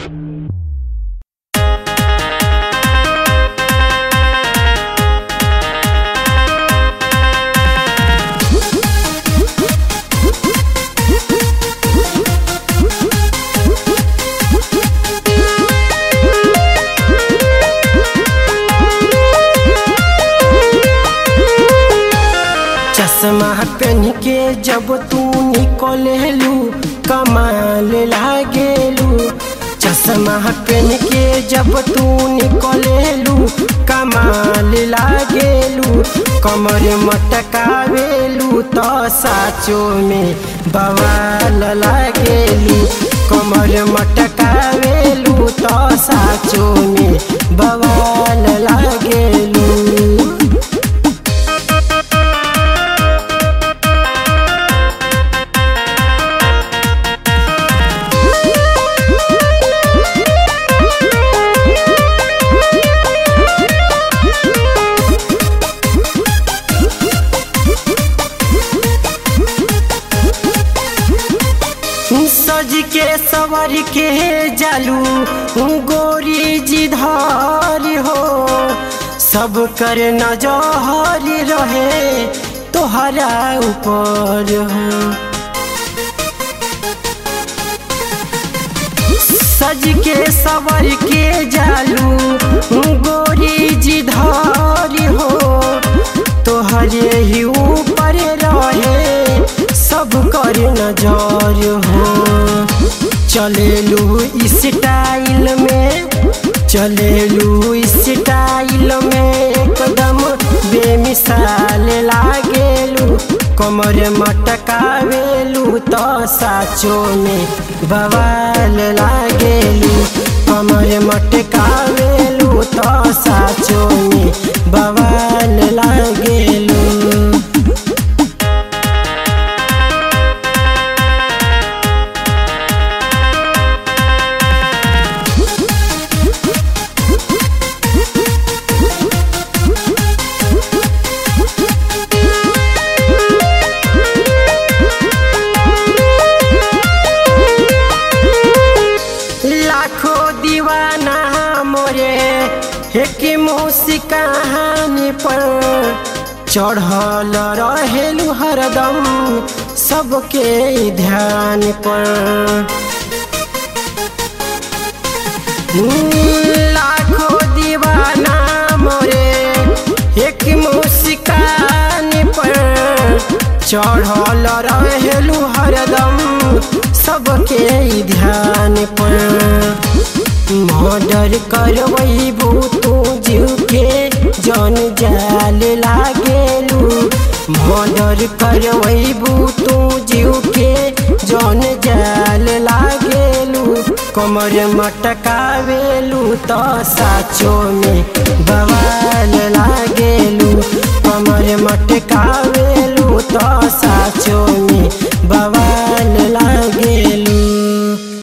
चश्मा पहन के जब तू निकलेलू कमाल लागेलू चश्मा पहन के जब तू निकलेलू कमाल लागेलू कमर मटकावेलू तो साचो में बवाल लागेलू कमर मटकावेलू तो साचो में बवाल लागेलू सज के सवर के जालू गोरी जी धार हो सब कर नजर रहे तोहरा ऊपर हो सज के सवर के जालू गोरी जी धार हो तोहरे ही ऊपर रहे सब कर नजर हो चलेलू स्टाइल में चलेलू स्टाइल में एकदम बेमिसाल लागेलू कमर मटकावेलू तो साचो में बवाल लागेलू कमर मटकावेलू तो साचो में बवाल लागेलू लाखों दीवाना मोरे एक मुसी कहानी पर चढ़ल रहेलू हरदम सबके ध्यान पर लाखों दीवाना मोरे एक मुस्कान पर चढ़ल रहेलू हरदम सबके ध्यान पर मर्डर करबू तू जीव के जन जाल लागेलू मर्डर करबू तू जीव के जन जाल लागेलू कमर मटकावेलू तो साचो में बवाल लागेलू कमर मटकावेलू तो साचो